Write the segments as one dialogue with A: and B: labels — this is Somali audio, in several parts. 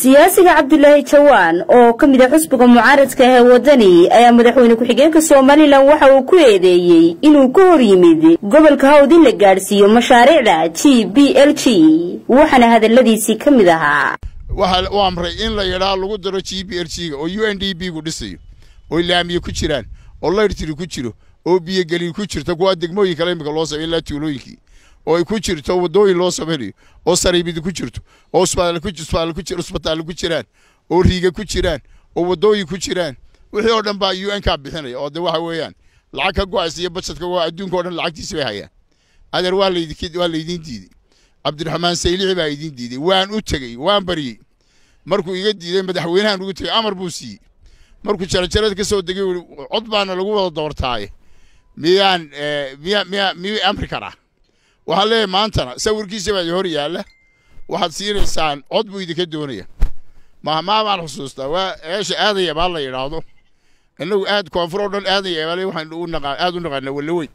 A: siyaasiga cabdulaahi jawaan oo ka mid a xusbiga mucaaradka ah ee wadani ayaa madaxweyne ku-xigeenka somalilan waxa uu ku eedeeyey inuu ka hor yimid gobolka hawd in la gaadhsiiyo mashaariicda g b l g waxaana hadaladiisii ka mid ahaa
B: waxaa u amray in la yidhaa lagu daro g b l g ga oo u n d b gu dhisayo oo laamiye ku jiraan oo layrtiri ku jiro oo biyogeliin ku jirto kuwaa degmooyin kale imika loo samay ilaa tuulooyinkii oo ay ku jirto waddooyin loo samaynayo oo sariibidi ku jirto oo usbitaalle ku jiraan oo riiga ku jiraan oo waddooyin ku jiraan wixii oo dhan baa u n kaa bixinaya oo de waxa weeyaan lacag ka go-aysa iyo bajadka waa adduunka o dhan lacagtiisi bay hayaan adeer waa laydiin diidey cabdiraxmaan saylixi baa idiin diiday waan u tegey waan baryey markuu iga diiday madaxweynahan ugu tegey amar buu siiyey markuu jarajarada ka soo degay ui cod baana lagu wada doortaaye miyaan miya miya miyuu amri karaa waxaan leeyahay maantana sawirkiisa baa hor yaalla waxaad siinaysaan cod buu idinka doonaya mahmaa baan xusuustaa waa eesha aadaya baa la yidhaahdo innagu aad koonfur oo dhan aadaya baale waxaan u naqaa aad u naqaana wallaweyn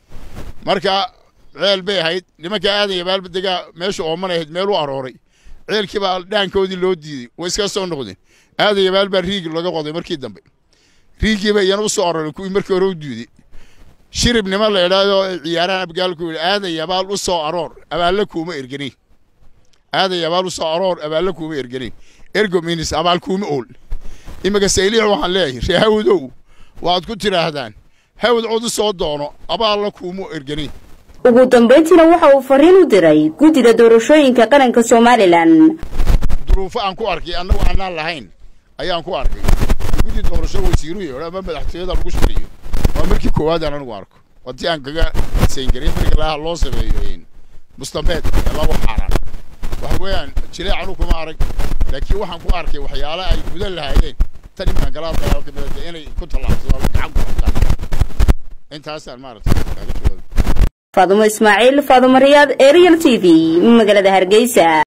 B: marka ceel bay ahayd nimanka aadaya baalba degaa meesha ooman ahayd meel u arooray ceelkii baa dhaankoodii loo diiday way iska soo noqdeen aadaya baal baa riigi laga qoday markii dambe riigii ba iyana u soo aroray kuwii markii hore u diiday shirib nima la idhaahdo ciyaarahan abgaalku yidhi aaday abaal u soo aroor abaalla kuuma erganin aaday abaal u soo aroor abaalla kuuma erganin ergo minis abaal kuuma ool iminka sayliix waxaan leeyahay ree hawdow waxaad ku tidhaahdaan hawd cod u soo doono abaalla kuuma erganin
A: ugu dambayntiina waxa uu fariin u diray guddida doorashooyinka qaranka somalilan
B: duruufo aan ku arkay annagu aanaan lahayn ayaan ku arkay guddi doorasho wasiiru yeedho ama madaxtooyada lagu shaqeeyo waa markii koowaad aan anigu arko watii aan kaga sayngaray marka laha loo sameeyo mustambeed ee laba xaaraan waxa weeyaan jileec anu kuma arag laakiin waxaan ku arkay waxyaale ay gudan lahaayeen tan imaan galaal dagaal ka midata inay ku tallaabsadaan gacan ku qabtaan intaasaan maaragtay kaaga jawaabay
A: faadumo ismaaciil faadumo riyaad ee real t v magaalada hargeysa